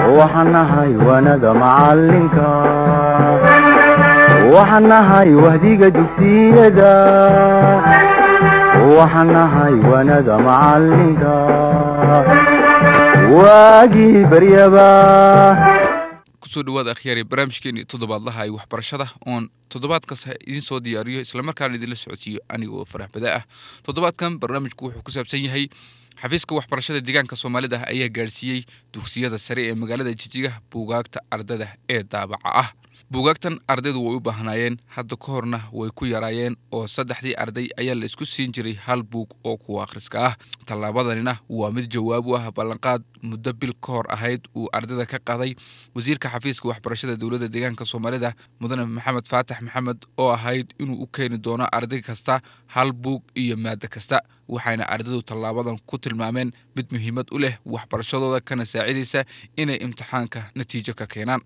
waxaan nahay waanada macalinka waxaan nahay wahdiga dugsiyada waxaan nahay waanada macalinka waagii baryaba kusoo dhawaada akhyaari barnaamijkeeni toddobaadlaha ay waxbarashada oon toddobaadkas idiin soo diyaariyo islamarkaana idinla socodsiiyo anigoo farax bada ah toddobaadkan barnaamijku wuxuu ku saabsan yahay xafiiska waxbarashada deegaanka soomaalida ayaa gaadhsiiyey dugsiyada sare ee magaalada jijiga buugaagta ardada ee daabaca ah buugaagtan ardaydu way u baahnaayeen hadda ka horna way ku yaraayeen oo saddexdii arday ayaa la isku siin jiray hal buug oo kuwa akhriska ah tallaabadanina waa mid jawaab u ah ballanqaad muddo bil ka hor ahayd uu ardayda ka qaaday wasiirka xafiiska waxbarashada dowladda deegaanka soomaalida mudane maxamed faatax maxamed oo ahayd inuu u keeni doono arday kasta hal buug iyo maado kasta waxayna ardaydu tallaabadan ku tilmaameen mid muhiimad u leh waxbarashadooda kana saacidaysa inay imtixaanka natiijo ka keenaan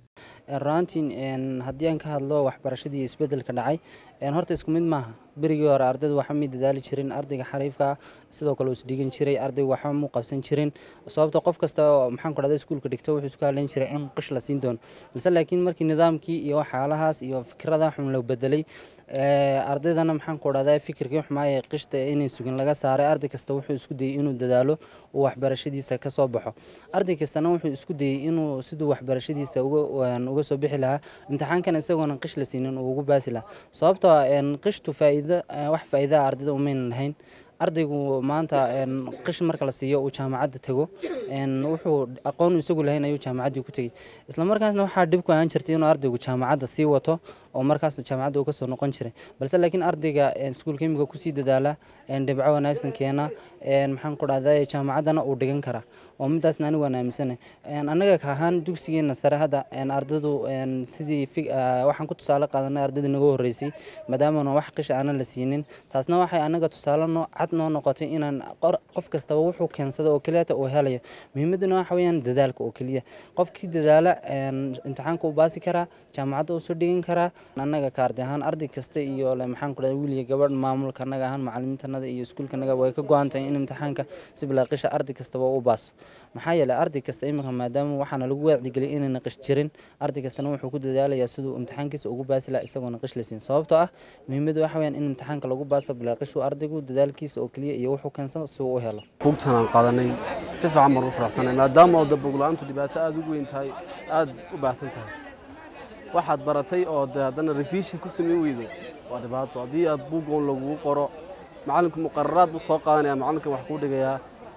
runtiin haddii aan ka hadlo waxbarashadii isbedelka dhacay horta isku mid maaha berigii hore ardaydu waxba may dadaali jirin ardayga xariifka sidoo kale is dhigan jiray ardaygu waxba mu qabsan jirin sababto qof kasta oo maxaan ku dhahda iskuulka dhigto wuxuu isku halayn jiray in qish la siin doono balse laakiin markii nidaamkii iyo waxyaalahaas iyo fikrada xun la bedelay ardaydana maxaan ku dhahdaa fikirkii xumaaya qishta inay sugin laga saaray arday kasta wuxuu isku dayay inuu dadaalo uu waxbarashadiisa ka soo baxo arday kastana wuxuu isku dayay inuu siduu waxbarashadiisa uga soo bixi lahaa imtixaankan isagoona qish la siinin uu ugu baasi lahaa sababtoo qishtu faa'iido wax faa'iidaa ardayda umaynan lahayn ardaygu maanta qish marka la siiyo uu jaamacadda tago wuxuu aqoon isagu lahayn ayuu jaamacaddii ku tegey isla markaasna waxaa dhib ku ahaan jirtay inuu ardaygu jaamacadda sii wato oo markaas jaamacadda uu kasoo noqon jiray balse laakiin ardayga iskuulka imiga kusii dadaala dhibco wanaagsan keena maxaan ku dhahda jaamacaddana uu dhigan karaa oo midaasna anigu waan aaminsanahay annaga ka ahaan dugsigeena sare hadda ardaydu sidii waxaan ku tusaale qaadanay ardayda naga horreysay maadaamana wax qish aanan la siinin taasna waxay annaga tusaale noo cad noo noqotay inaan qof kastaba wuxuu keensada oo keliyata uu helayo muhiimadduna waxa weeyaan dadaalka oo keliya qofkii dadaala imtixaanka uu baasi karaa jaamacadda uu soo dhigan karaa annaga kaardi ahaan arday kasta iyo maxaan ku dhahda wiil iyo gabadh maamulka annaga ahaan macalimiintanada iyo iskuulkanaga way ka go-an tahay in imtixaanka si bilaaqisha arday kastaba u baaso maxaa yeelay arday kasta iminka maadaama waxaana lagu wacdigeliyay inayna qish jirin arday kastana wuxuu ku dadaalayaa siduu imtixaankiisa ugu baasi laha isagoona qish la siin sababtoo ah muhiimadda waxa weyaan in imtixaanka lagu baaso bilaaqishu ardaygu dadaalkiisa oo keliya iyo wuxuu keensado si uu u helo buugtan aan qaadanay si fiican baan u faraxsanay maadaama oo buug la-aantu dhibaato aada u weyn tahay aada u baahsan tahay waxaad baratay oo de haddana revision ku samayn weydo waa dhibaato haddii aad buugoon lagugu qoro macalinku muqararaad buu soo qaadanaya macalinkan wax kuu dhigayaa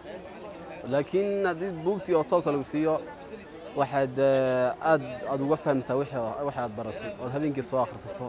laakiin haddii buugtii oo toosa lagu siiyo waxaad aad aad uga fahmaysaa wixii aad baratay ood habeenkii soo akhrisato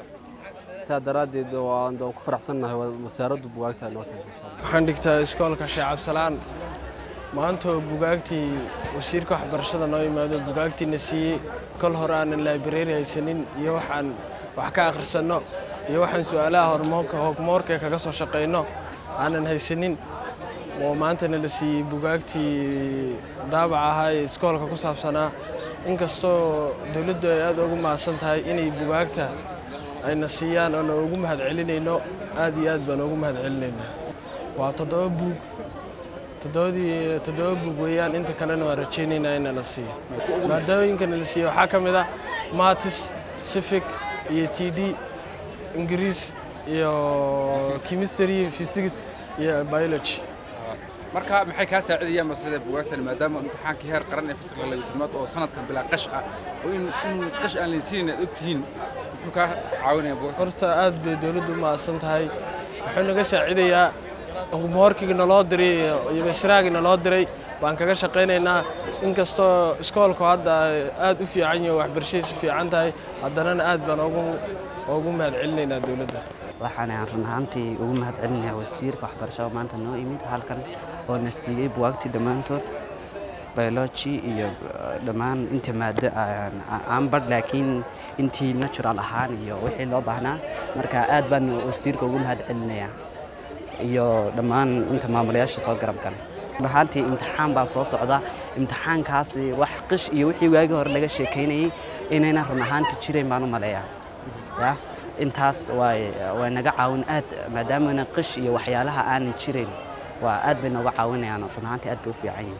sidaa daraaddeed waan ku faraxsannahay wasaaraddu bugaagta noo keenta insha allah waxaan dhigtaa iskoolka sheekh cabsalaan maantoo bugaagtii wasiirka waxbarashada noo yimaado bugaagtiina siiyey kol hore aanan laibrari haysanin iyo waxaan wax ka akhrisanno iyo waxaan su'aalaha hormoonka hogmoorka kaga soo shaqayno aanan haysanin oo maantana la siiyey bugaagtii daabac ahaa ee iskoolka ku saabsanaa inkastoo dowladdu ay aad ugu mahadsan tahay inay bugaagta ayna siiyaan oona ugu mahad celinayno aad iyo aad baan ugu mahad celinaynaa waa toddoba buug toddobadii toddoba buug weeyaan inta kalena waan rajaynaynaa in la siiyo maadooyinkana la siiyo waxaa ka mid ah matis civic iyo t d ingiriis iyo chemistry physics iyo biology marka maxay kaa saacidayaan masada bugaagtan maadaama imtixaankii heer qaran ee fasalka laga tilmaad oo sanadkan bilaa qash ah oo in in qash aan laysiinin aad ogtihiin muxuu kaa caawinaya bugaagta horta aad bay dowladdu u mahadsan tahay wuxuu naga saacidayaa hoorkigi naloo diray iyo masraagi naloo diray baan kaga shaqaynaynaa inkastoo iskoolku hadda aad u fiican yaho waxbarashadiisu fiican tahay haddanana aad baan ugu mahad celinaynaa dowladda waxaan run ahaantii ugu mahad celinayaa wasiirka waxbarashada maanta noo imid halkan oo na siiyey buwaagtii dhammaantood biology iyo dhammaan inta maado aan badh laakiin intii natural ahaan iyo wixii loo baahnaa marka aad baan wasiirka ugu mahad celinayaa iyo dhammaan inta maamulayaasha soo garab galay ahaantii imtixaan baa soo socda imtixaankaasi wax qish iyo wixii waagii hore laga sheekaynayey inayna run ahaantii jirayn baan u maleeyaa ya intaas way way naga caawin aad maadaamana qish iyo waxyaalaha aanan jirayn waa aad bay nooga caawinayaan run ahaantii aad bay u fiican yihiin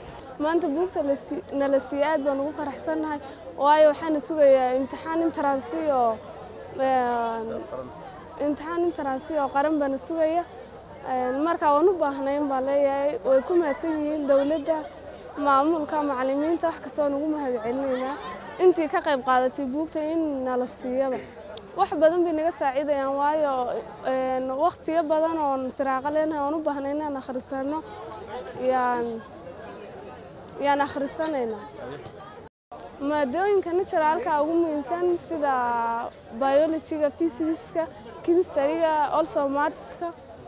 maanta buugta lasi- nala siiye aad baan ugu faraxsannahay waayo waxaana sugayaa imtixaan intaransi oo een, imtixaan intaransi oo qaran baana sugaya Een, marka waan u baahnayn baan leeyahay way ku mahadsan yihiin dowladda maamulka macallimiinta wax kasta waan ugu mahad celinaynaa intii ka qayb qaadatay buugta in nala siiyaba wax badan bay naga saacidayaan waayo een, waqtiyo badan oon firaaqo leenahay oon u baahnay inaan akhrisano yaan yaan akhrisanaynaa maadooyinka naturalka ugu muhiimsan sida biologyga physicska chemistryga also mathska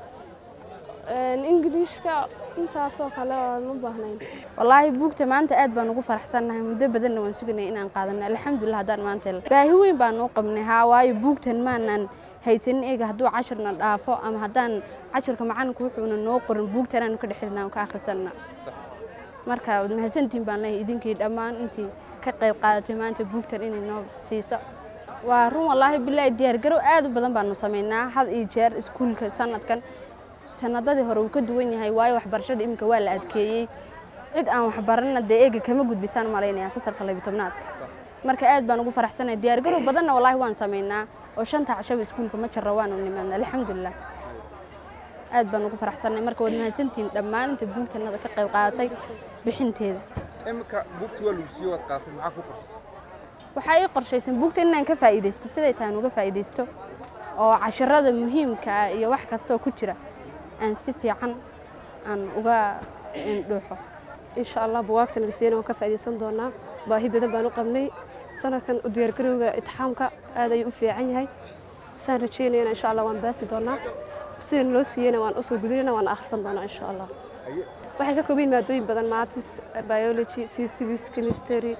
englishka intaasoo kale oon u baahnayn wallaahi buugta maanta aad baan ugu faraxsannahay muddo badanna waan suganay inaan qaadano alxamdulilah haddaan maanta helno baahi weyn baan u qabnay haa waayo buugtan maanan haysanin eega hadduu cashirna dhaafo ama haddaan cashirka macalinku wuxuuna noo qorin buugtan aanu ka dhexelina aan ka akhrisanna marka waad mahadsantihiin baan leeyahay idinkii dhammaan intii ka qayb qaadatay maanta buugtan inay noo siiso waa run wallaahi bilaahi diyaargarow aad u badan baanu samaynaa had iyo jeer iskuulka sanadkan sanadadii hore uu ka duwan yahay waayo waxbarashada iminka waa la adkeeyey cid aan waxbaranna dee eega kama gudbisaan malaynaya fasalka labiyo tobnaadka marka aad baan ugu faraxsanahay diyaargarow badanna wallaahi waan samaynaa oo shanta cashaba iskuulka ma jarro waanu nimaadna alxamdulilah aad baan ugu faraxsanahay marka waad mahadsantihiin dhammaan inta buugtanada ka qayb qaadatay bixinteeda imika buugta waa lagu siiye waad qaaatay maxaa ku qorsasay waxaa ii qorshaysan buugta inaan ka faa'iidaysto siday tahan uga faa'iidaysto oo cashirada muhiimka ah iyo wax kastoo ku jira aan si fiican aan uga dhuuxo insha allah bugaagta nalisiina waan ka faa'iidaysan doonaa baahi badan baan u qabnay sanadkan u diyaargarowga itixaamka aad ayuu u fiican yahay saan rajeynayana insha allah waan baasi doonaa sidana loo siiyeyna waan usoo gudinayna waan akhrisan doonaa insha allah waxay ka kooban yihiin maadooyin badan maths biology physics chemistry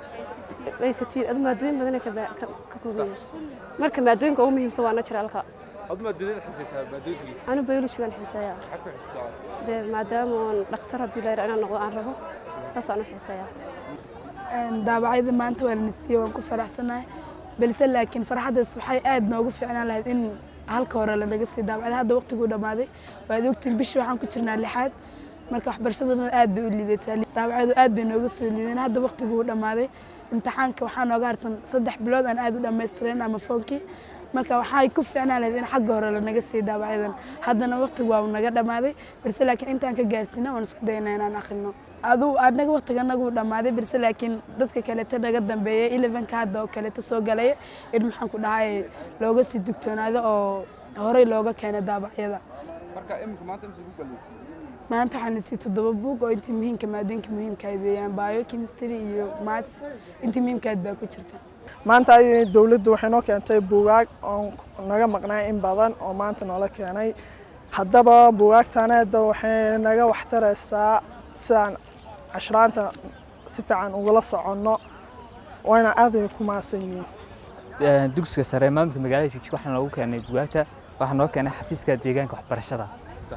ICT adu maadooyin badan ay ka ba- ka ka kooban yihiin marka maadooyinka ugu muhiimsan waa naturalka adu maadadada xisaysaa maadooyinka anu biologygan xiiseeyaa maxaad ku xisabtaa dee maadaama oon dhakhtar haddii la yidhaa inaan noqdo aan rabo saasaan u xiiseeyaa daabacyada maanta waa la nasiiyey waan ku faraxsanahay balse laakiin farxaddaas waxay aad noogu fiicnaan lahayd in halka hore lanaga sii daabacday hadda waqtiguu dhammaaday waad ogtiin bishii waxaan ku jirnaa lixaad marka waxbarashadana aad bay u liidataa daabacyadu aad bay nooga soo liideen hadda waqtiguu dhammaaday imtixaanka waxaa nooga harsan saddex bilood aan aad u dhammaystiren ama foonkii marka waxay ku fiicnaan lahayd in xagga hore lanaga sii daabacyadan haddana waqtigu waa naga dhammaaday balse laakiin intaan ka gaarsiina waan isku daynaa inaan akhrino aduu anaga waqtiga nagu dhammaaday balse laakiin dadka kaleeta naga dambeeyay elevenka hadda oo kaleeta soo galaya in maxaan ku dhahay looga sii dugtoonaado oo horey looga keenay daabacyada marka imika maanta imse buug baa la siiyey maanta waxaan nasiiyey toddoba buug oo intii muhiimka maadooyinka muhiimka ahayd weeyaan bio chemistry iyo maths intii muhiimka ahayd baa ku jirta maanta ay dowladdu waxay noo keentay buugaag oo naga maqnaa in badan oo maanta noola keenay haddaba buugaagtaneeda waxay naga waxtaraysaa sidaan cashraanta si fiican ugula soconno wayna aaday ku maasan yihiin dugsiga sare maamulka magaalada jijig waxaa noogu keenay bugaagta waxaa noo keenay xafiiska deegaanka waxbarashada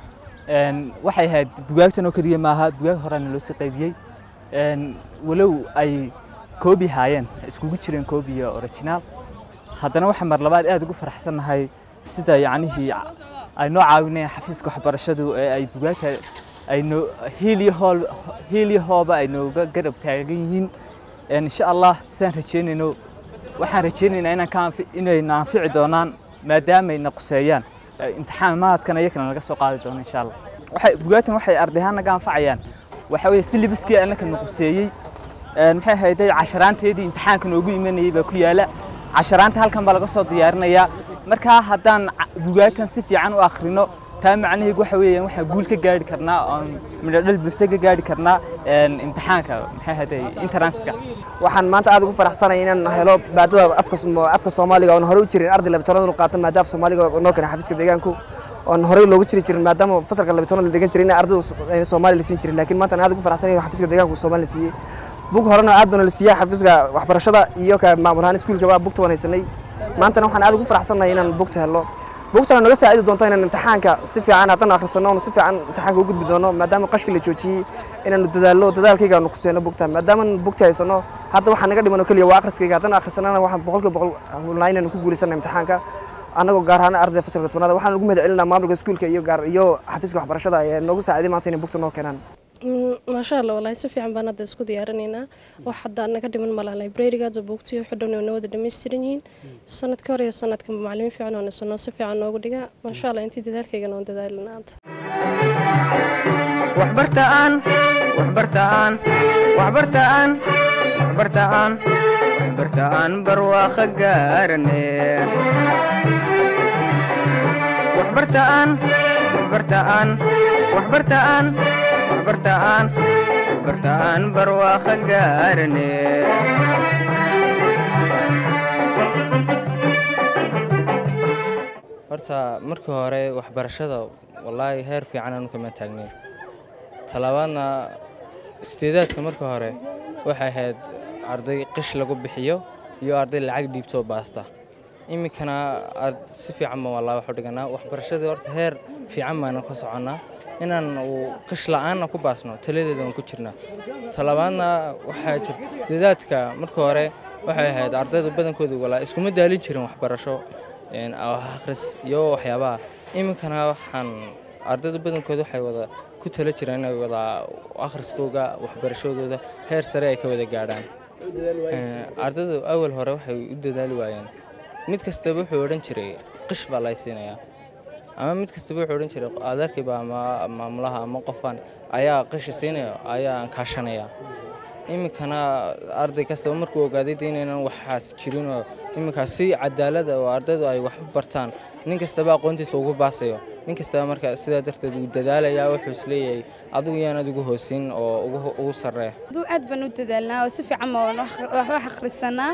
Een, waxay ahayd bugaagtan oo keliya maaha bugaag horaana loo sii qaybiyey Een, walow ay koobi haayeen iskugu jireen koobi iyo originaal haddana waxaa mar labaad aad ugu faraxsannahay sida yacnihii ay noo caawinayaan xafiiska waxbarashadu ee ay bugaagta ay noo hiil iyo hool hiil iyo hooba ay nooga garab taagan yihiin Een, insha allah sidaan rajeynayno waxaan rajeynaynaa inaan ka anfi- inayna anfici doonaan maadaama ay na quseeyaan Ee, imtixaamaadkana iyakana laga soo qaadi doono insha allah waxay bugaagtan waxay arday ahaan naga anfacayaan waxa weeye silibiskii annaka na quseeyey Een, maxay ahayday casharaanteedii imtixaanka noogu imanayay baa ku yaala casharaanta halkan baa laga soo diyaarinayaa markaa haddaan ca- bugaagtan si fiican u akhrino taa macnaheedu waxa weeyaan waxaan guul ka gaari karnaa oon midhodhal buuxda ka gaari karnaa een, imtixaanka maxay ahayday interanska waxaan maanta aad ugu faraxsanahay inaan helo maadada afka Sooma- afka soomaaliga oon horey u jirin arday labitanaad inu qaato maadaama af soomaaliga noo keenay xafiiska deegaanku oon horey loogu jiri jirin maadaama fasalka labitanaad la dhigan jiray in ardaydu ayna soomaali la siin jirin laakiin maanta aan aad ugu faraxsanahay in xafiiska deegaanku soomaali la siiyey bug horena aad bana la siiyey xafiiska waxbarashada iyo ka maamul ahaan iskuulkaba bugta waan haysanay maantana waxaan aad ugu faraxsanahay inaan bugta helo bugtana naga saacidi doonto inaan imtixaanka si fiican haddana akhrisano oonu si fiican imtixaanka u gudbi doono maadaama qashki la joojiyey inaanu dadaallo dadaalkayga aanu kuseeno bugta maadaama bugta haysano hadda waxaa naga dhiman oo keliya waa akhriskayga haddana akhrisanana waxaan boqolkiiba boqol hulnaa inaanu ku guulaysana imtixaanka annagoo gaar ahaan ardayda fasalka tobnaada waxaan ugu mahad celinaa maamulka iskuulka iyo gaar iyo xafiiska waxbarashada ee noogu saaciday maanta inay bugta noo keenaan maasha allah wallaahi si fiican baan hadda isku diyaarinaynaa wax hadda naga dhiman malaha librariga hadda buugtiyo xudhowna na wada dhammaystiran yihiin sanadka hore iyo sanadkan macalimiin fiican oo nasanoo si fiican noogu dhiga maasha allah intii dadaalkaygana waan dadaalina hadda waxbartaan waxbartaan waxbartaan waxbartaan waxbartaan barwaaqo gaarane waxbartaan waxbartaan waxbartaan waxbartaan waxbartaan barwaaqo gaarane horta markii hore waxbarashada wallaahi heer fiican aanu kama taagnayn talabaadna sideedaadka markii hore waxay ahayd arday qish lagu bixiyo iyo arday lacag dhiibtoo baasta iminkana si fiican baan wallaahi wax u dhiganaa waxbarashadii horta heer fiican baanan ka soconnaa inaan uu qish la'aanna ku baasno taladeeda waan ku jirnaa talabaadna waxaa jirta sideedaadka markii hore waxay ahayd ardaydu badankooda walaa iskuma daalin jirin waxbarasho akhris iyo waxyaabaha iminkana waxaan ardaydu badankooda waxay wada ku tala jiraan inay wada akhriskooga waxbarashadooda heer sare ay ka wada gaadhaan ardaydu awal hore waxay u dadaali waayeen mid kastaba wuxuu odhan jiray qish baa lay siinayaa ama mid kastaba wuxuu odhan jiray adeerkiiba ama maamulaha ama qofaan ayaa qishi siinaya ayaan kaashanaya iminkana arday kastaba markuu ogaaday de inaynan waxaas jirinoo iminkaas si cadaalada oo ardaydu ay wax u bartaan nin kastaba aqoontiisa ugu baasayo nin kastaba marka sidaa darteed uu dadaalayaa wuxuu isleeyahay adigu yaanad ugu hoosin oo ugu sarree aduu aad baan u dadaalnaa oo si fiican baan wax wax akhrisanaa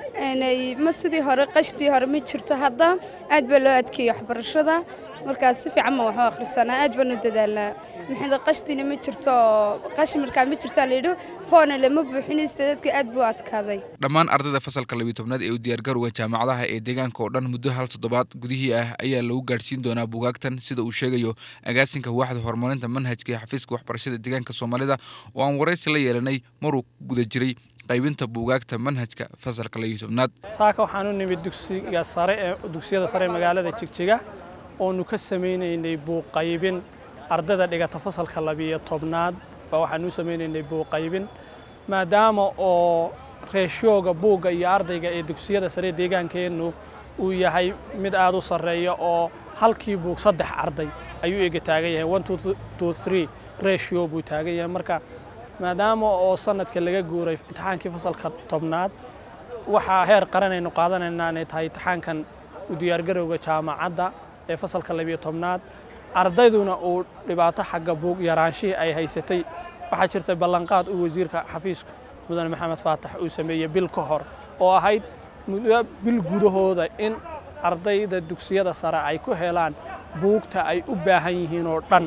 ma sidii hore qashtii hore ma jirto hadda aad baa loo adkeeyey waxbarashada markaas si fiican baan wax u akhrisanaa aad baan u dadaalnaa maxay qashtiina ma jirto qashi markaa ma jirto la yidhi foona lama buuxinaysto dadka aad buu adkaaday dhammaan ardayda fasalka labiyo tobnaad ee u diyaargarowga jaamacadaha ee deegaanka oo dhan muddo hal toddobaad gudihii ah ayaa lagu gaadhsiin doonaa buugaagtan sida uu sheegayo agaasinka waaxda horumarinta manhajka ee xafiiska waxbarashada deegaanka soomaalida oo aan waraysi la yeelanay maruu guda jiray qaybinta buugaagta manhajka fasalka labiyo tobnaad saaka waxaan u nimid dugsiga sare ee dugsiyada sare ee magaalada jigjiga oonu ka samaynaynay buuqaybin ardayda dhigata fasalka labiyo tobnaad baa waxaan u samaynaynay buuqaybin maadaama oo reeshooga buugga iyo ardayga ee dugsiyada sare deegaankeennu uu yahay mid aad u sarreeya oo halkii buug saddex arday ayuu ega taagan yahay one two three ratio buu taagan yahay marka maadaama oo sanadka laga guuray imtixaankii fasalka tobnaad waxaa heer qaranaynu qaadanaynaa inay tahay imtixaankan u diyaargarowga jaamacadda ee fasalka labiyo tobnaad ardayduna uu dhibaato xagga buug yaraanshihii ay haysatay waxaa jirtay ballanqaad uu wasiirka xafiiska mudane maxamed faatax uu sameeyey bil ka hor oo ahayd muddo bil gudahooda in ardayda dugsiyada sare ay ku helaan buugta ay u baahan yihiin oo dhan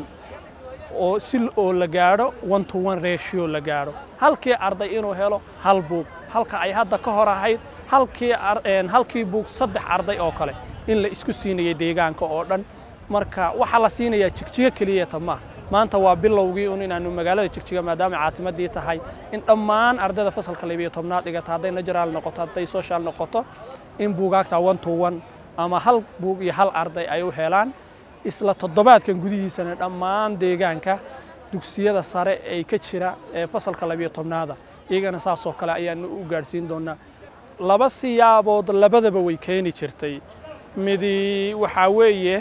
oo si oo la gaadho one to one ratio la gaadho halkii arday inuu helo hal buug halka ay hadda ka hor ahayd halkii halkii buug saddex arday oo kale in la isku siinayay deegaanka oo dhan marka waxaa la siinayaa jigjigo keliyata maaha maanta waa bilowgii un inaanu magaalada jigjiga maadaama caasimaddii tahay in dhammaan ardayda fasalka labiyo tobnaad dhigata hadday najaraal noqoto hadday social noqoto in buugaagta one to one ama hal buug iyo hal arday ay u helaan isla toddobaadkan gudihiisana dhammaan deegaanka dugsiyada sare ee ka jira ee fasalka labiyo tobnaada iyagana saasoo kale ayaanu u gaadhsiin doonaa laba siyaabood labadaba way keeni jirtay midi waxaa weeye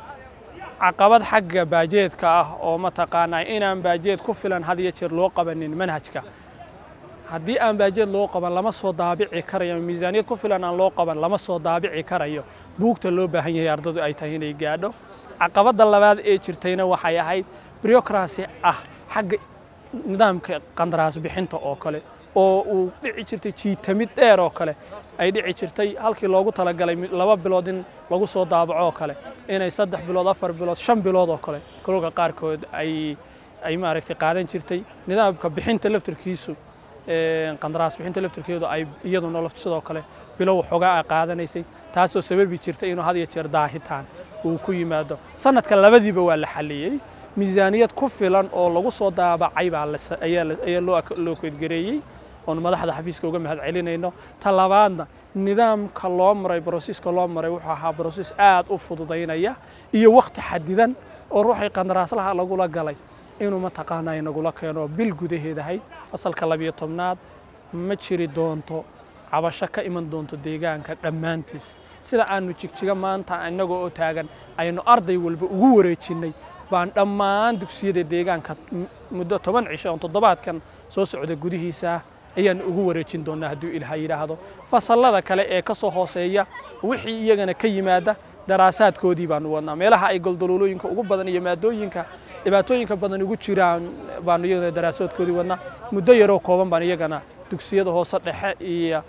caqabad xagga baajeedka ah oo mataqaanaa inaan baajeed ku filan had iyo jeer loo qabanin manhajka haddii aan baajeed loo qaban lama soo daabici karayo miisaaniyad ku filan aan loo qaban lama soo daabici karayo buugta loo baahan yahay ardadu ay tahay inay gaadho caqabadda labaad ee jirtayna waxay ahayd bureaucracy ah xagga nidaamka qandaraas bixinta oo kale oo uu dhici jirtay jiitamid dheer oo kale ay dhici jirtay halkii loogu talagalay laba bilood in lagu soo daabaco oo kale inay saddex bilood afar bilood shan bilood oo kale kolka qaarkood ay ay maaragtay qaadan jirtay nidaamka bixinta laftarkiisu qandaraas bixinta laftarkeedu ay iyaduna sidoo kale bilow xogaa a qaadanaysay taasoo sababi jirtay inuu had iyo jeer daahitaan uu ku yimaado sanadka labadiiba waa la xaliyey miisaaniyad ku filan oo lagu soo daabacay baa ayaa loo keedgareeyey oon madaxda xafiiska uga mahad celinayno ta labaadna nidaamka loo maray brosiska loo maray wuxuu ahaa brosis aad u fududaynaya iyo wakhti xadidan oo ruuxii qandaraaslaha lagula galay inuu mataqaanaa inagula keeno bil gudaheed ahayd fasalka labiyo tobnaad ma jiri doonto cabasho ka iman doonto deegaanka dhammaantiis sida aanu jigjiga maanta inagoo oo taagan aynu arday walba ugu wareejinnay baan dhammaan dugsiyada deegaanka muddo toban cisho oon toddobaadkan soo socda gudihiisa ayaan ugu wareejin doonaa hadduu ilaaha yidhaahdo fasallada kale ee ka soo hooseeya wixii iyagana ka yimaada daraasaadkoodii baanu wadnaa meelaha ay goldaloolooyinka ugu badan iyo maadooyinka dhibaatooyinka badan ugu jiraan baanu iyagana daraasaadkoodii wadnaa muddo yaroo kooban baan iyagana dugsiyada hoose dhexe iyo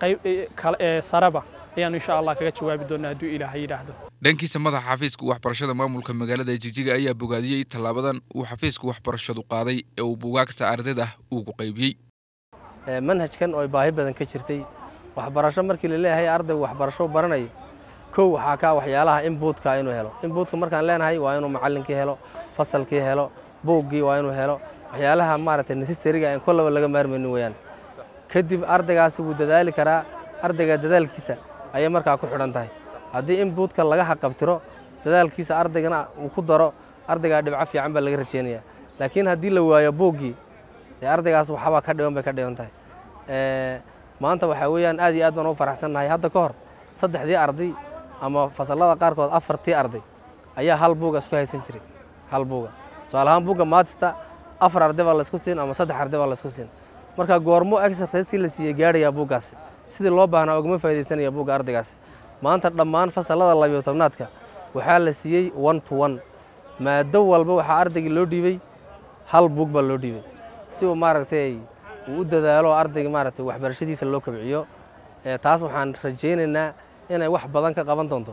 sareba ayaanu insha allah kaga jawaabi doonaa hadduu ilaaha yidhaahdo dhankiisa madaxa xafiiska waxbarashada maamulka magaalada jigjiga ayaa bogaadiyey tallaabadan uu xafiiska waxbarashadu qaaday ee uu bugaagta ardayda ugu qaybiyey manhajkan oo baahi badan ka jirtay waxbarasho markii la leeyahay ardaygu waxbarasho baranayo kow waxaa ka waxyaalaha inbuutka inuu helo inbuutka markaan leenahay waa inuu macallinkii helo fasalkii helo buuggii waa inuu helo waxyaalaha maaragtay necessariga aan kollaba laga maarmaynin weeyaan kadib ardaygaasi wuu dadaali karaa ardayga dadaalkiisa ayay markaa ku xidhan tahay haddii inbuutka laga xaqabtiro dadaalkiisa ardaygana uu ku daro ardaygaa dhibco fiican baa laga rajeynayaa laakiin haddii la waayo buuggii dee ardaygaas waxbaa ka dhiban bay ka dhiban tahay maanta waxaa weeyaan aad iyo aad baan u faraxsannahay hadda ka hor saddexdii arday ama fasallada qaarkood afartii arday ayaa hal buuga isku haysan jiray hal buuga tusaale ahaan buugga maatista afar arday baa laysku siin ama saddex arday baa laysku siin marka goormo exerciseskii la siiyey gaadhayaa buuggaasi sidii loo baahnaa ugama faaidaysanaya buugga ardaygaasi maanta dhammaan fasallada labiyo tobnaadka waxaa la siiyey one to one maado walba waxaa ardaygii loo dhiibay hal buug baa loo dhiibay si uu maaragtay uu u dadaalo ardayga maaragtay waxbarashadiisa loo kabciyo taas waxaan rajaynaynaa inay wax badan ka qaban doonto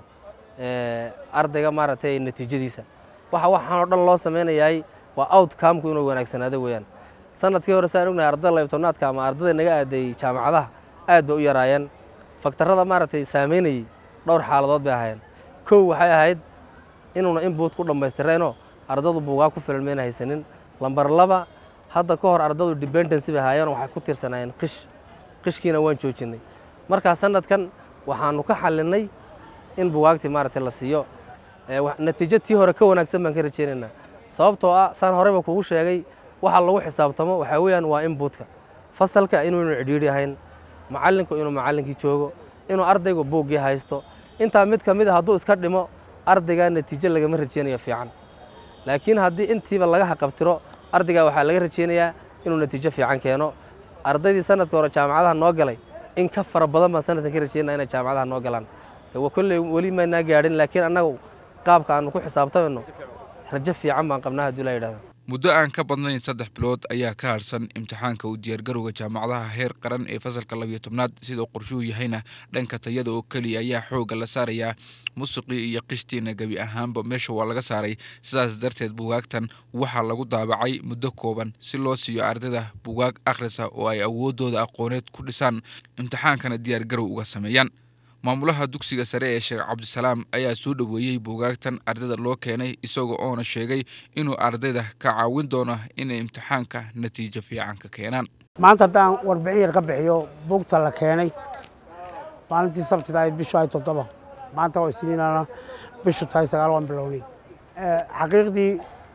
ardayga maaragtay natiijadiisa waxa waxaan oo dhan loo samaynayaay waa outcomku inuu wanaagsanaado weeyaan sanadkii hore saan ognahay ardada laybtobnaadka ama ardada naga aaday jaamacadaha aad bay u yaraayeen faktarada maaragtay saameynayey dhowr xaaladood bay ahaayeen kow waxay ahayd inuuna inbuut ku dhammaystireenoo ardadu buugaa ku filan mayna haysanin lambar laba hadda ka hor ardadu dependency bay ahaayeen waxay ku tirsanaayeen qish qishkiina waan joojinnay markaa sanadkan waxaanu ka xallinay in bugaagtii maaragtay la siiyo natiijo tii hore ka wanaagsan baan ka rajeynaynaa sababtoo ah saan horeyba kugu sheegay waxa lagu xisaabtamo waxaa weeyaan waa inbuutka fasalka inuunu cidhiidhi ahayn macallinku inuu macallinkii joogo inuu ardaygu buuggii haysto intaa mid ka mid a hadduu iska dhimo ardaygaa natiijo lagama rajeynayo fiican laakiin haddii intiiba laga haqabtiro ardaygaa waxaa laga rajeynayaa inuu natiijo fiican keeno ardaydii sanadka hore jaamacadaha noo galay in ka fara badan baan sanadkan ka rajeynaa inay jaamacadaha noo galaan kolley weli maynaa gaadhin laakiin annaga qaabka aanu ku xisaabtamayno rajo fiican baan qabnaa haddii la yidhahdo muddo aan ka badnayn saddex bilood ayaa ka harsan imtixaanka u diyaargarowga jaamacadaha heer qaran ee fasalka labiyo tobnaad sidoo qorshuhu yahayna dhanka tayada oo keliya ayaa xoogga la saarayaa musiqii iyo qishtiina gebi ahaanba meesha waa laga saaray sidaas darteed bugaagtan waxaa lagu daabacay muddo kooban si loo siiyo ardayda bugaag akhrisa oo ay awooddooda aqooneed ku dhisaan imtixaankana diyaargarow uga sameeyaan maamulaha dugsiga sare ee sheekh cabdisalaam ayaa soo dhoweeyey buugaagtan ardayda loo keenay isaga oona sheegay inuu ardayda ka caawin doono inay imtixaanka natiijo fiican ka keenaan maanta haddaan warbixin yar ka bixiyo buugta la keenay maalintii sabtida ay bishu ay toddoba maanta oo isniinana bishu tahay sagaal waan bilownay xaqiiqdii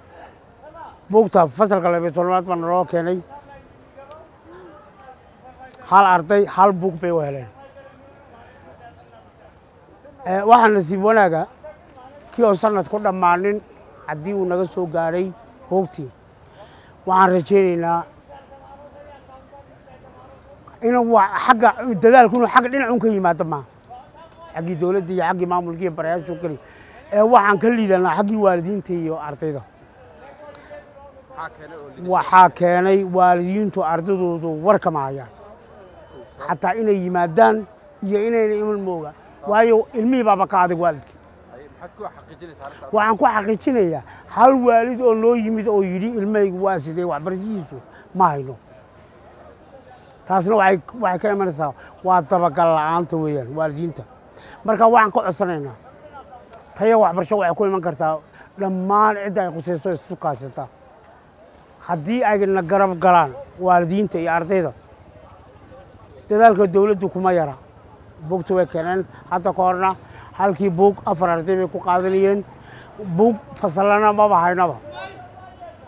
buugta fasalka labiyo tobnaad baa naloo keenay hal arday hal buug bay u heleen waxaa nasiib wanaaga kii oo sanad ku dhammaanin haddii uu naga soo gaadhay buugtii waxaan rajaynaynaa inuu agga dadaalku inuu agga dhinac un ka yimaado maaha xaggii dowladda iyo xaggii maamulka iyo barayaashu keli ee waxaan ka liidanaa xaggii waalidiinta iyo ardayda waxaa keenay waalidiintu ardaydoodu war kama hayaan xataa inay yimaadaan iyo inayna iman mooga waayo ilmihii baaba ka adag waalidkii waxaan ku xaqiijinayaa hal waalid oo noo yimid oo yidhi ilmahaygu waa sidee waxbarashadiisu ma hayno taasna waxay ka imanaysaa waa dabagal la'aanta weeyaan waalidiinta marka waxaan ka codsanaynaa taya waxbarasho waxay ku iman kartaa dhammaan cidda ay khusayso isu kaashataa haddii ay na garab galaan waalidiinta iyo ardayda dadaalka dowladdu kuma yara buugta way keeneen hadda ka horna halkii buug afar arday bay ku qaadanayeen buug fasallana maba haynaba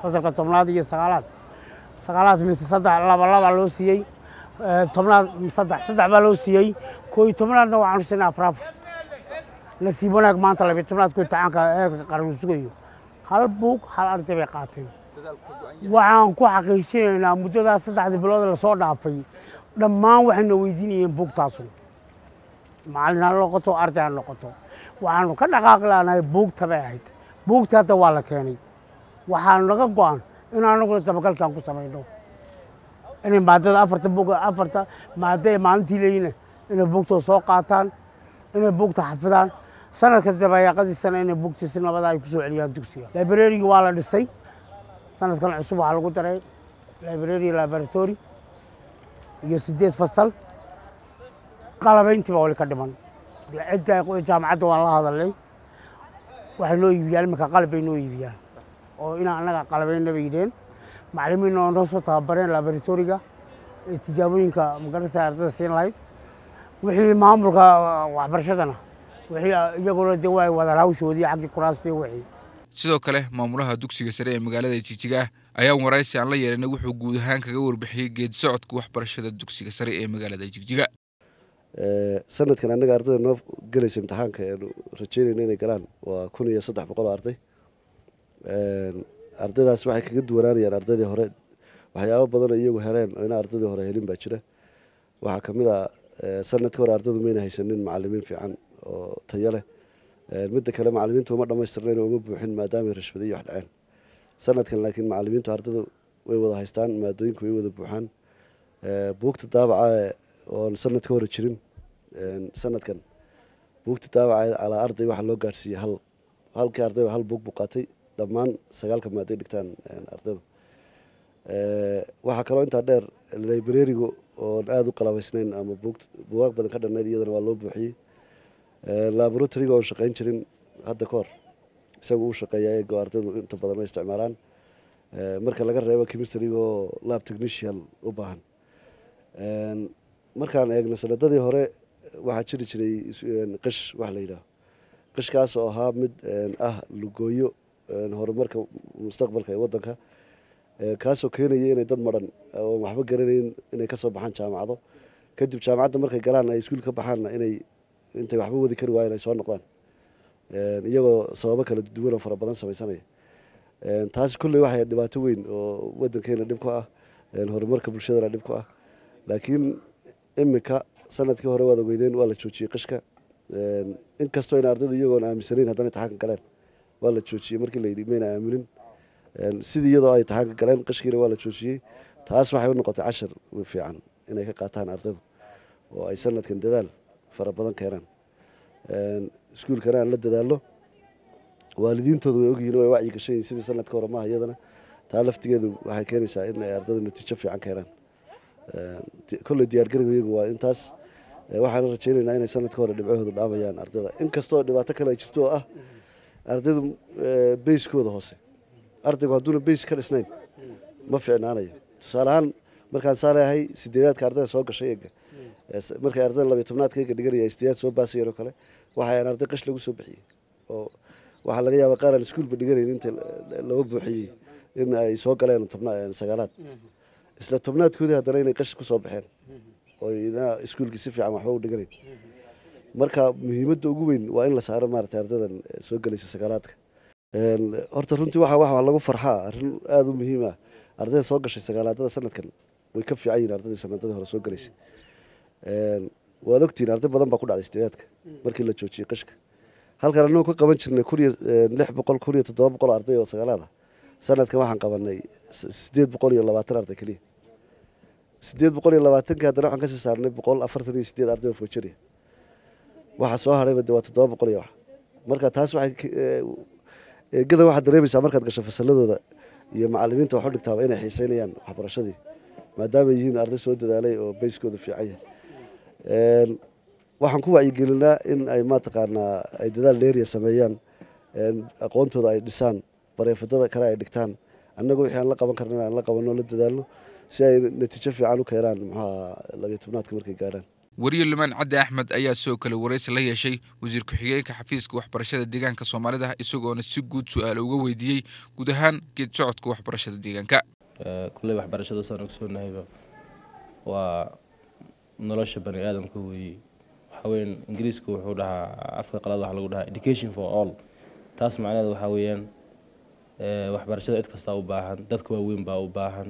fasalka tobnaad iyo sagaalaad sagaalaad mise saddex laba laba loo siiyey Eh, tobnaad saddex saddex baa loo siiyey koo iyo tobnaadna waxaanu siinay afar afar nasiib wanaag maanta labiyo tobnaadku imtixaanka heerka qaran uu sugayo hal buug hal arday bay qaateen waxaan ku xaqiijinaynaa muddadaas saddexda bilood lasoo dhaafay dhammaan waxayna weydiinayeen buugtaasu macallin ha noqoto arday ha noqoto waxaanu ka dhaqaaqi laanahay buugta bay ahayd buugta hadda waa la keenay waxaanu naga go-an in anaguna dabagalkan ku samayno inay maadada afarta buug afarta maado ee maalintii leeyina inay buugtooda soo qaataan inay buugta xafidaan sanadka dabayaaqadiisana inay buugtii si nabada ay ku soo celiyaan dugsiga librarigi waa la dhisay sanadkan cusub waxaa lagu daray library laboratory iyo sideed fasal qalabayntii baa wali ka dhiman dee cidda jaamacadda waan la hadalnay waxay noo iibiyaan iminka qalab bay noo iibiyaan oo inaan annaga qalabayna bay yidheen macallimiinna oo noo soo tababareen laboratoriga ee tijaabooyinka magarasa ardada siin lahayd wixii maamulka waxbarashadana wixii iyaguna dee waa wadaan hawshoodii xaggii kuraasta iyo wixii sidoo kale maamulaha dugsiga sare ee magaalada jijiga ayaa waraysi aan la yeelanay wuxuu guud ahaan kaga warbixiyey geedi socodka waxbarashada dugsiga sare ee magaalada jigjiga sanadkan annaga ardayda noo gelaysa imtixaanka eenu rajeynayna inay galaan waa kun iyo saddex boqol oo arday ardaydaas waxay kaga duwanaanayaan ardaydii hore waxyaabo badanoo iyagu heleen oo ina ardaydii hore helin baa jira waxaa ka mid ah sanadka hore ardaydu mayna haysanin macalimiin fiican oo tayo leh midda kale macalimiintu uma dhammaystirnayn oo uma buuxin maadaamay rashwaday iyo wax dhaceen sanadkan laakiin macalimiintu ardaydu way wada haystaan maadooyinku way wada buuxaan buugta daabaca oon sanad ka hore jirin sanadkan buugta daabaca calaa arday waxaa loo gaadhsiiyey hal halkii ardayba hal buug buu qaatay dhammaan sagaalka maaday dhigtaan ardaydu waxaa kaloo intaa dheer librarigu oon aada u qalabaysnayn ama buugaag badan ka dhannayd iyadana waa loo buuxiyey laboratoriga oon shaqayn jirin hadda ka hor isagu uu shaqeeya eego ardaydu inta badan ma isticmaalaan marka laga reebo chemistryga oo lab technician u baahan markaan eegno sanadadii hore waxaa jiri jiray qish wax la yidhaaho qishkaas oo ahaa mid ah lugooyo horumarka mustaqbalka ee wadanka kaasoo keenaya inay dad maran oon waxba garanayn inay kasoo baxaan jaamacado kadib jaamacadda markay galaan ay iskuul ka baxaanna inay intay waxba wadi kari waayeen ay soo noqdaan iyagoo sababo kala duwan oo fara badan samaysanaya taasi kolley waxay dhibaato weyn oo wadankeena dhib ku ah horumarka bulshadana dhib ku ah laakiin imika sanadkii hore waad ogeydeen waa la joojiyey qishka inkastoo in ardaydu iyagoon aaminsanayn haddana imtixaanka galeen waa la joojiyey markii la yidhi mayna aaminin sidii iyadoo ay imtixaanka galeen qishkiina waa la joojiyey taas waxay u noqotay cashar fiican inay ka qaataan ardaydu oo ay sanadkan dadaal fara badan keenaan iskuulkana aan la dadaallo waalidiintoodu way ogyihiin way wacyi gashan yihin sidii sanadka hore maaha iyadana taa laftigeedu waxay keenaysaa in ay ardaydu natiijo fiican keenaan kolley diyaargariga iyagu waa intaas waxaana rajaynaynaa inay sanadka hore dhibcahoodu dhaamayaan ardayda inkastoo dhibaato kale ay jirto oo ah ardaydu bayskooda hoose ardaygu hadduuna bays ka dhisnayn ma fiicnaanayo tusaale ahaan markaan saa leeyahay sideedaadka ardayda soo gashay eega markay ardayda labiyo tobnaadka eega dhiganaya sideedaad soo baasayeen oo kale waxaan arday qish lagu soo bixiyey oo waxaa laga yaabaa qaar aan iskuulba dhiganayn inta laga buuxiyey in ay soo galeen sagaalaad isla tobnaadkoodii haddana inay qash ku soo baxeen oo ina iskuulkii si fiican waxba u dhiganayn marka muhiimadda ugu weyn waa in la saaro maaragtay ardaydan soo gelaysa sagaalaadka horta runtii waxa waxa lagu farxaa arrin aada u muhiim ah ardayda soo gashay sagaalaadada sanadkan way ka fiican yihin ardaydii sanadadii hore soo gelaysay waad ogtihiin arday badan baa ku dhacday sideedaadka markii la joojiyey qishka halkan annagu ka qaban jirnay kun iyo lix boqol kun iyo toddoba boqol arday oo sagaalaad ah sanadkan waxaan qabanay sideed boqol iyo labaatan arday keliya sideed boqol iyo labaatankii haddana waxaan kasii saarnay boqol afartan iyo sideed arday oo fojariya waxa soo hadhayba de waa toddoba boqol iyo wax marka taas waxay eegadan waxaad dareemaysaa markaad gasho fasaladooda iyo macalimiinta wax u dhigtaaba inay xiiseynayaan waxbarashadii maadaama yihiin arday soo dadaalay oo bayskooda fiican yahay waxaan ku wacyigelinaa in ay mataqaanaa ay dadaal dheeriya sameeyaan aqoontooda ay dhisaan bareefadada kale ay dhigtaan annagu wixii aan la qaban karna aan la qabanno la dadaalno si ay natiijo fiican u keenaan maxaa labiyo tobnaadka markay gaadhaan wariye limaan caddi axmed ayaa sidoo kale waraysi la yeeshay wasiir ku-xigeenka xafiiska waxbarashada deegaanka soomaalida isagoona si guud su-aal uga weydiiyey guud ahaan geed socodka waxbarashada deegaanka kulley waxbarashada saan ogsoognahayba waa nolosha bani aadamka weeye waxaa weeyaan ingiriisku wuxuu dhahaa afka qalad waxaa lagu dhahaa education for all taas macnaheed waxaa weeyaan waxbarashada cid kastaa u baahan dadka waaweyn baa u baahan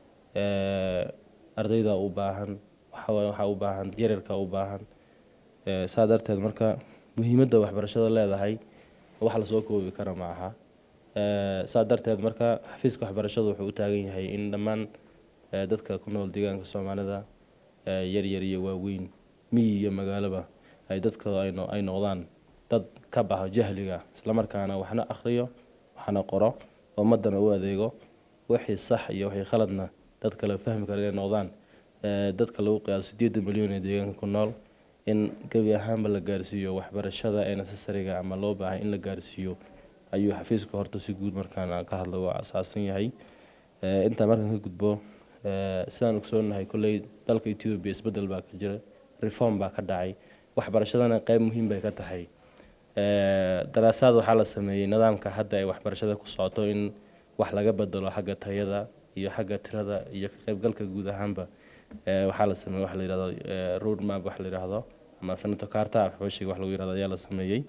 ardayda u baahan waxaa u baahan yaryarka u baahan saa darteed marka muhiimadda waxbarashada leedahay wax lasoo koobi kara ma aha saa darteed marka xafiiska waxbarashadu wuxuu u taagan yahay in dhammaan dadka ku nool deegaanka soomaalida yaryar iyo waaweyn miyi iyo magaaloba ay dadka ay noqdaan dad ka baxo jahliga islamarkaana waxna akhriyo waxna qoro ummadana u adeego wixii sax iyo wixii khaladna dad kale fahmi kara inay noqdaan dadka lagu qiyaaso sideedan milyan ee deegaanka ku nool in gebi ahaanba la gaarsiiyo waxbarashada ee necessariga ama loo baahay in la gaarsiiyo ayuu xafiiska horta si guud markaan ka hadla waa asaasan yahay intaa markaan ka gudbo sidaan ogsoonahay kolley dalka etoobiya isbedel baa ka jira reform baa ka dhacay waxbarashadana qeyb muhiim bay ka tahay daraasaad waxaa la sameeyey nidaamka hadda ay waxbarashada ku socoto in wax laga bedelo xagga tayada iyo xagga tirada iyo ka qaybgalka guud ahaanba waxaa la sameeyey wax la yidhahdo road map wax la yidhaahdo ama finato carta afxooshiga wax lagu yidhahdo ayaa la sameeyey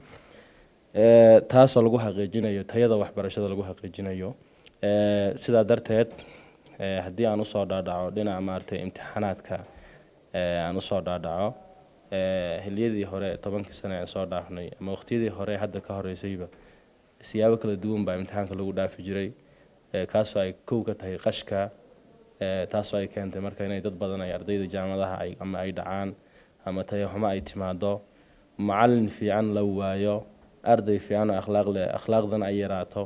taasoo lagu xaqiijinayo tayada waxbarashada lagu xaqiijinayo sidaa darteed haddii aan usoo dhaadhaco dhinaca maaragtay imtixaanaadka aan usoo dhaadhaco xiliyadii hore tobankii sane aan soo dhaafnay ama waqtiyadii hore hadda ka horeysayba siyaabo kala duwan baa imtixaanka lagu dhaafi jiray kaasoo ay kow ka tahay qashka taasoo ay keentay marka inay dad badan ay ardayda jaamadaha ay ama ay dhacaan ama tayaxumo ay timaado macalin fiican la waayo arday fiican oo akhlaaq leh akhlaaqdan ay yaraato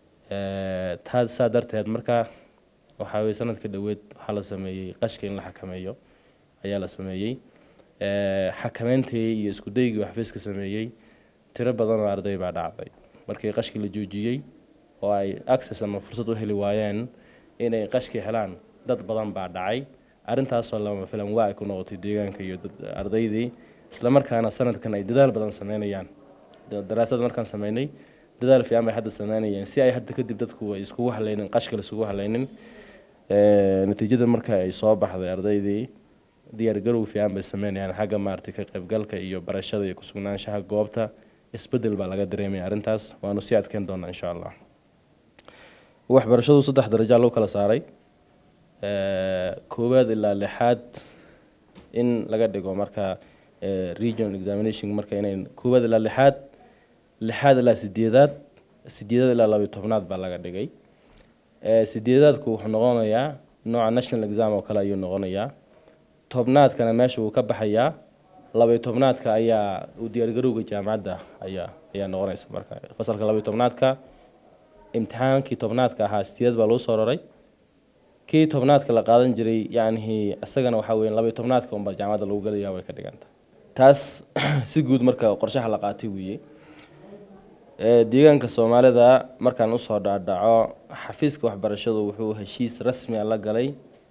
taa saa darteed marka waxaa weye sanadka dhoweed waxaa la sameeyey qashka in la xakameeyo ayaa la sameeyey xakameyntii iyo iskudaygii xafiiska sameeyey tiro badan oo arday baa dhacday markii qashkii la joojiyey oo ay access ama fursad u heli waayeen inay qashkii helaan dad badan baa dhacay arrintaasoo lama filan waa ay ku noqotay deegaanka iyo ardaydii islamarkaana sanadkan ay dadaal badan sameynayaan daraasad markaan sameynay dadaal fiican bay hadda sameynayeen si ay hadda kadib dadku ay iskugu halaynin qashka la isugu halaynin natiijada marka ay soo baxday ardaydii diyaargarow fiican bay sameynayaan xagga maaragtay ka qaybgalka iyo barashada iyo kusugnaanshaha goobta isbedel baa laga dareemaya arrintaas waanu sii adkeyn doonaa insha allah waxbarashadu saddex darajaa loo kala saaray koowaad ilaa lixaad in laga dhigo marka regional examination marka inay koowaad ilaa lixaad lixaad ilaa sideedaad sideedaad ilaa labayo tobnaad baa laga dhigay sideedaadku wuxuu noqonayaa nooca national exam oo kale ayuu noqonayaa tobnaadkana meesha wuu ka baxayaa labayo tobnaadka ayaa u diyaargarowga jaamacadda ayaa ayaa noqonaysa marka fasalka labayo tobnaadka imtixaankii tobnaadka ahaa sideed baa lagu soo raray kii tobnaadka la qaadan jiray yacni isagana waxaa weeye labayo tobnaadka unbaa jaamacadda lagu galayaa way ka dhiganta taas si guud marka qorshaha la qaatay weeye deegaanka soomaalida markaan usoo dhaadhaco xafiiska waxbarashadu wuxuu heshiis rasmi a la galay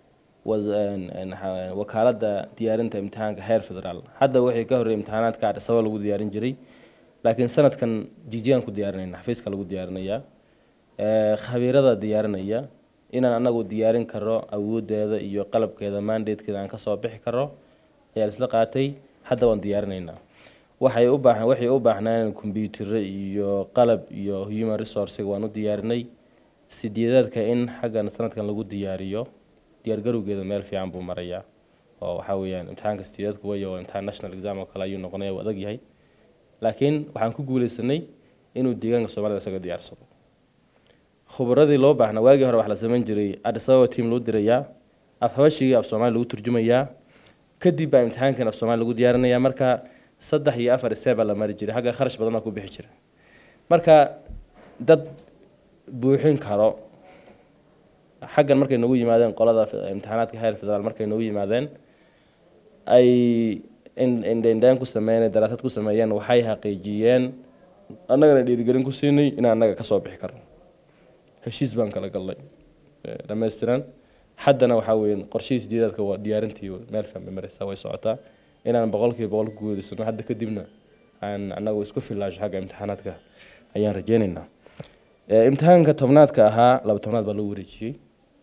wakaaladda diyaarinta imtixaanka heer federaal hadda wixii ka horreeyay imtixaanaadka adhisaba lagu diyaarin jiray laakiin sanadkan jijigaan ku diyaarinayna xafiiska lagu diyaarinayaa khabiirada diyaarinaya inaan anagu diyaarin karo awoodeeda iyo qalabkeeda mandatekeeda aan kasoo bixi karo ayaa isla qaatay hadda waan diyaarinaynaa waxay u baahan waxay u baahnaan kombiyuutarro iyo qalab iyo human resourcega waan u diyaarinay sideedaadka in xaggan sanadkan lagu diyaariyo diyaargarowgeeda meel fiican buu marayaa oo waxaa weeyaan imtixaanka sideedaadku wayo imtixaan national exam oo kale ayuu noqonaya uu adag yahay laakiin waxaan ku guuleysanay inuu deegaanka soomaalida isaga diyaarsado khubradii loo baahnaa waagii hore wax la samayn jiray adisababa team loo dirayaa af habashigii af soomaali lagu turjumayaa kadib baa imtixaankan af soomaali lagu diyaarinayaa marka saddex iyo afar step baa la mari jiray xagga kharash badan baa ku bixi jira marka dad buuxin karo xaggan markay nagu yimaadeen qolada imtixaanaadka heer federaal markay nagu yimaadeen ay indhendhaan ku sameeyeen daraasad ku sameeyeen waxay xaqiijiyeen annagana dhiirigelin ku siinay inaan annaga kasoo bixi karno heshiis baan kala galnay dhammaystiran haddana waxaa weeye qorshihii sideedaadka waa diyaarintii meel fiican bay maraysaa way socotaa inaan boqolkiiba boqol ku guuleysano hadda kadibna aan anagu isku filaasho xagga imtixaanaadka ayaan rajeynaynaa Eh, imtixaanka tobnaadka ahaa laba tobnaad baa loo wareejiyey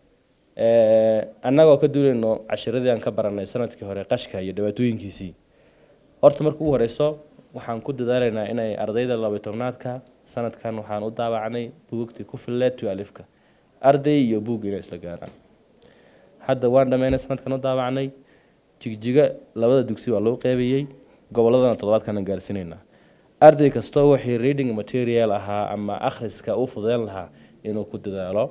Eh, annagoo ka duulayno cashiradii aan ka baranay sanadkii hore qashka iyo dhibaatooyinkiisii horta marka ugu horeyso waxaan ku dadaalaynaa inay ardayda laba tobnaadka sanadkan waxaan u daawacnay buugagtii ku filleed to alifka arday iyo buug inay isla gaaraan hadda waan dhammeynay sanadkan u daawacnay jigjiga labada dugsi waa loo qeybiyey gobolladana toddobaadkan gaarsiinaynaa arday kastoo wixii reading material ahaa ama akhriska u fudeyn lahaa inuu ku dadaalo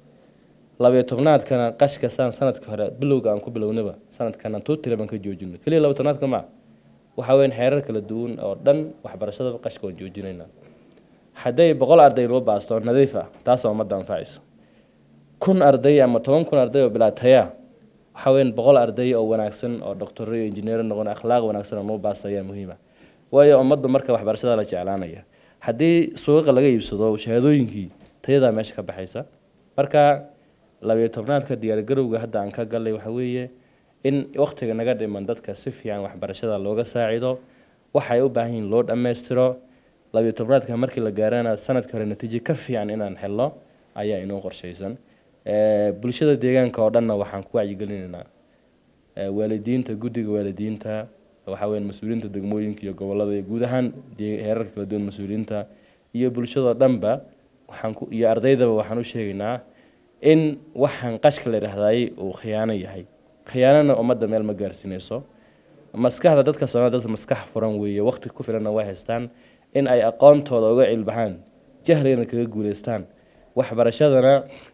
labayo tobnaadkana qashka saan sanadka hore bilowga aan ku bilownaba sanadkana tuutile baan ka joojino keliya laba tobnaadka ma waxaa weyn xeerar kala duwan oo dhan waxbarashada qashka waan joojinaynaa hadday boqol arday loo baasto oo nadiif ah taasoo ummadda anfacayso kun arday ama toban kun arday oo bilaataya waxaa weyn boqol arday oo wanaagsan oo doctoro iyo injineero noqon akhlaaq wanaagsan oo noo baasta ayaa muhiima waayo ummaddu marka waxbarashada la jeclaanaya haddii suuqa laga iibsado shahaadooyinkii tayadaa meesha ka baxaysa marka labayo tobnaadka diyaargarowga hadda aan ka galay waxa weeye in waqtiga naga dhiman dadka si fiican waxbarashada looga saacido waxay u baahan yihiin loo dhammaystiro labayo tobnaadka markii la gaarana sanadka hore natiijo ka fiican inaan helno ayaa inoo qorshaysan Eh, bulshada deegaanka oo dhanna waxaan ku wacyigelinaynaa Eh, waalidiinta guddiga waalidiinta waxaa weyn mas-uuliyiinta degmooyinka iyo gobolada iyo guud ahaan dee- heerarka kala duwan mas-uuliyiinta iyo bulshadoo dhanba waxaan ku iyo ardaydaba waxaan u sheegaynaa in waxaan qashka la yidhaahdaay uu khiyaano yahay khiyaanana ummadda meel ma gaarsiinayso maskaxda dadka soomaalida dad maskax furan weeye waqti ku filanna way haystaan in ay aqoontooda uga cilbaxaan jahligana kaga guuleystaan waxbarashadana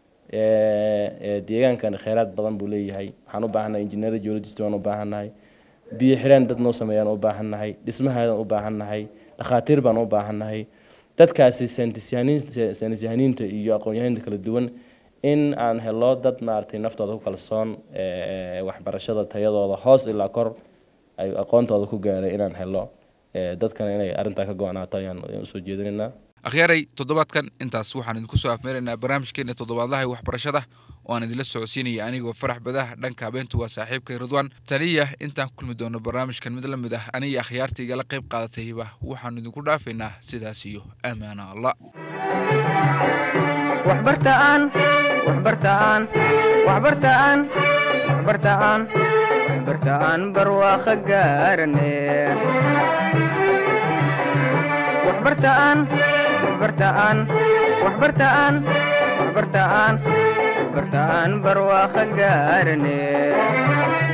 eh, eh, deegaankan kheyraad badan buu leeyahay waxaan u baahannahay injineer geologist baan u baahannahay biyo xireen dad noo sameeyaan u baahannahay dhismahaadaan u baahannahay dhakhaatiir baan u baahannahay dadkaasi saynisyahaniin- saynisyahaniinta iyo aqoon-yahaninta kala duwan in aan helo dad maaragtay naftooda ku kalsoon eh, eh, waxbarashada tayadooda hoos ilaa kor ay aqoontooda ku gaaray inaan helo eh, dadkana inay arrintaa ka go-naato ayaan ayaan usoo jeedinaynaa akhyaaray toddobaadkan intaas waxaan idinku soo afmeeraynaa barnaamijkeena toddobaadlaha ee waxbarashada oo aan idinla socodsiinaya anigoo farax badaha dhanka habeentu waa saaxiibkay ridwaan taniya intaan ku kulmi doono barnaamijkan mid la mid ah aniga akhyaarta igala qayb qaadatayba waxaanu idinku dhaafaynaa sidaas iyo amaana allah waxbartaan waxbartaan waxbartaan waxbartaan waxbartaan barwaaqo gaarane waxbartaan waxbartaan waxbartaan waxbartaan waxbartaan barwaaqo gaarane